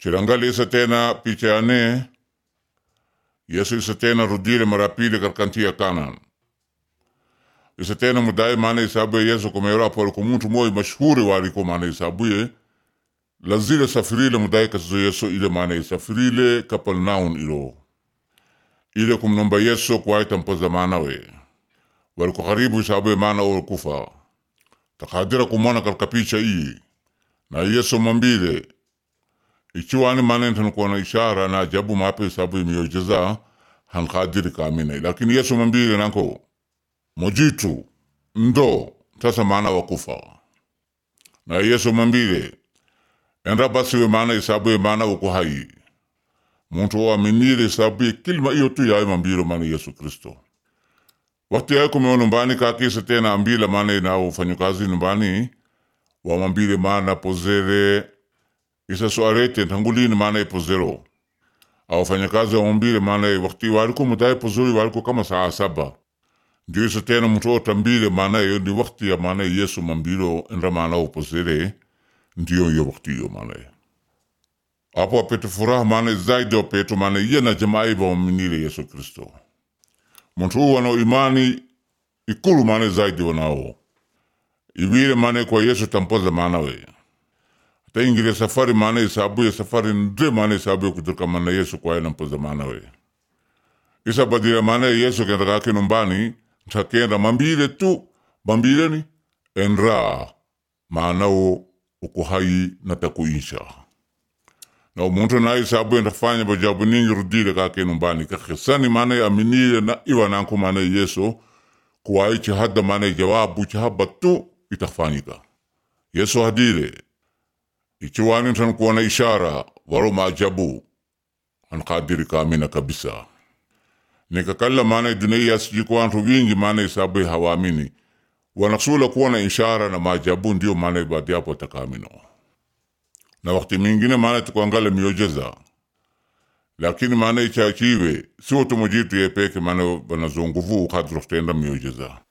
chilangali isa tena picha yane yesu isa tena rudile mara pili katika nchi ya Kanaan isa tena mudai maana isabuye yesu komera pole ko muntu moyo mashuhuri waliko maana isabuye lazile safirile mudai kasizo yesu ile maana isafirile Kapernaum ilo ile kumnomba yesu kwaita mpoza maanawe waliko karibu isabuye maana olo kufa takadira kumwona katika picha hii na yesu mambile ichiwani maana ntanukuona ishara na ajabu mape isabuye miujiza hankadiri kamina lakini yesu mambile nanko mojitu ndo tasa maana wakufa na yesu mambile enda basiwe maana isabuye maana uko hai muntu oaminile isabuye kilima iyo tu yaye mambilo maana yesu kristo wakati yaye kumeo numbani kakisa tena ambila maana inao ufanyakazi numbani wamambile maana pozere isa soarete ntangulini maana ipozero au wafanyakazi wamambile maana wakati waliko mudaye pozori waliko kama saa saba ndio isa tena mtu otambile maana yo ni wakati ya maana yesu mambilo nra maana upozere ndio yo wakati yo maana apo apete furaha maana zaidi wapeto maana iye na jamaa iba waminile yesu kristo muntu huu wanao imani ikulu maana zaidi wanao ibile maana kwa yesu tampoza maana we hata ingile safari maana isabuye safari ndre maana isabuye kutoka maana yesu kwa na mpoza maana we isa badila maana yesu kenda kake numbani ntakenda mambile tu mambile ni enra maanao uko hai na takuisha na umuntu na isabuye ntafanya bajabu ningi rudile kake numbani kakisani maana aminile na iwa nanku maana yesu kuwaichi hada maana jawabu chahaba tu itafanyika yesu hadile ichiwani ntanukuona ishara waro maajabu ankadiri kamina kabisa nikakalla maana dunia yasijiko wantu wingi maana isabuye hawamini wanasula kuona ishara na maajabu ndio maana badiapo takamino na wakati mingine maana tukuangala miujiza lakini maana ichachiwe sio tumujitu yepeke maana banazonguvu kadro kutenda miujiza